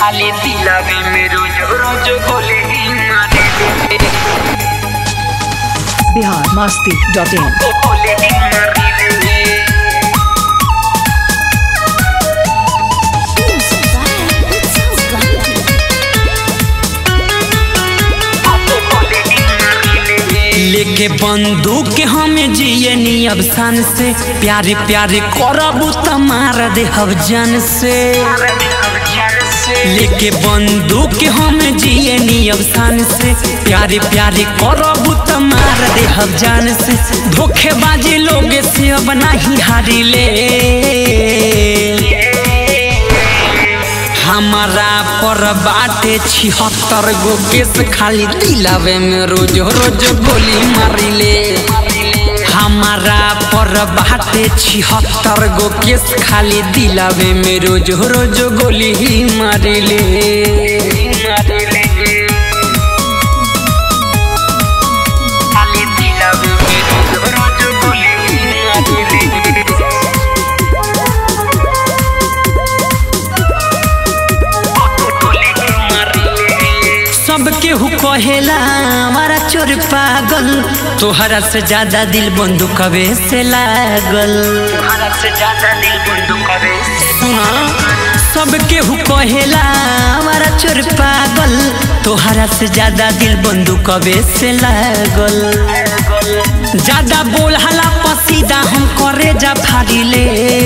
खाली दिलावे में रोज रोज गोले ही मारे बिहार मस्ती डॉट इन गोले ही मारे लेके बंदूक हमें जिए नी अब सन से प्यारे प्यारे करबू त मार दे हब जन से लेके बंदूक हम जिए नी अब सन से प्यारे प्यारे करबू त मार दे हब जान से धोखेबाजी लोग से अब नहीं हारी ले हमारा पर बाटे छिहत्तर गो केस खाली दिलावे में रोज रोज गोली मारिले हमारा पर बाटे छिहत्तर गो केस खाली दिलावे में रोज रोज गोली ही मारिले खाली दिलावे में रोज रोज गोले ही मारे सबके हु कहेला हमारा चोर पागल तोहरा से ज्यादा दिल बंदूकवे से लागल भारत से ज्यादा दिल बंदूक करे सुना सबके हु कहेला हमारा चोर पागल तोहरा से ज्यादा दिल बंदूकवे से लागल ज्यादा बोल हला पसीदा हम करे जा फाड़िले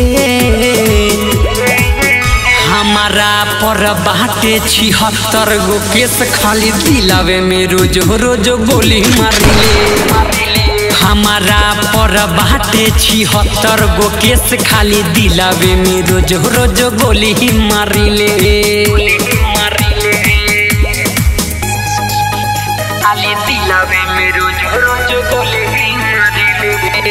हमारा पर बाटे छिहत्तर गो केस खाली दिलावे में रोज रोज गोली मारिले हमारा पर बाटे छिहत्तर गो केस खाली दिलावे में रोज रोज गोली ही मारिले खाली दिलावे में रोज रोज गोले ही मारे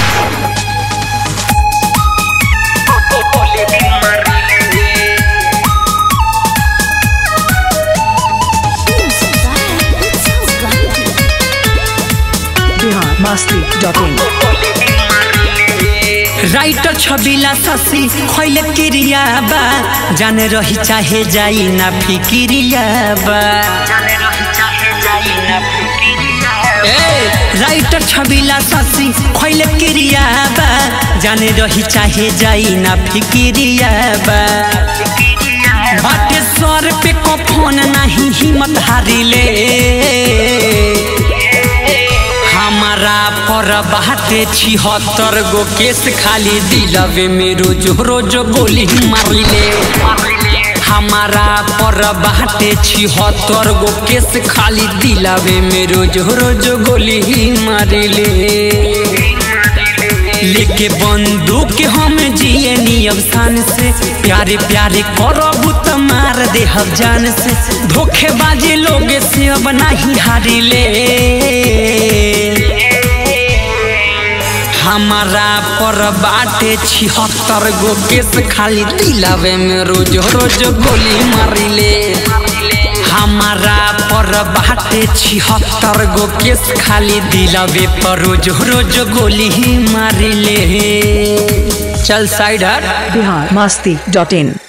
गोले ही मारे Bihar Masti dot in writer Chhabila ससी खैले क्रिया बा जाने रही चाहे जाई ना फिक्रिया बा जाने रही चाहे जाई ना फिक्रिया ए राइटर छबिला ससी खैले क्रिया बा जाने रही चाहे जाई ना फिक्रिया बा बाटे सर पे कफन नहीं हिम्मत हारिले हमारा पर बाटे छिहत्तर गो केस खाली दिलवे में रोज रोज गोली मारिले हमारा पर बाटे छिहत्तर गो केस खाली दिलवे में रोज रोज गोली मारिले लेके बंदूक हम जिए नियम शान से प्यारे प्यारे करबू त मार दे हब जान से धोखेबाजी लोग से अब नहीं हारिले हमारा पर बाटे छिहत्तर गो केस खाली दिलावे में रोज रोज गोली मारिले हमारा पर बाटे छिहत्तर गो केस खाली दिलावे पर रोज रोज गोली ही मारिले चल साइड हट बिहार मस्ती डॉट इन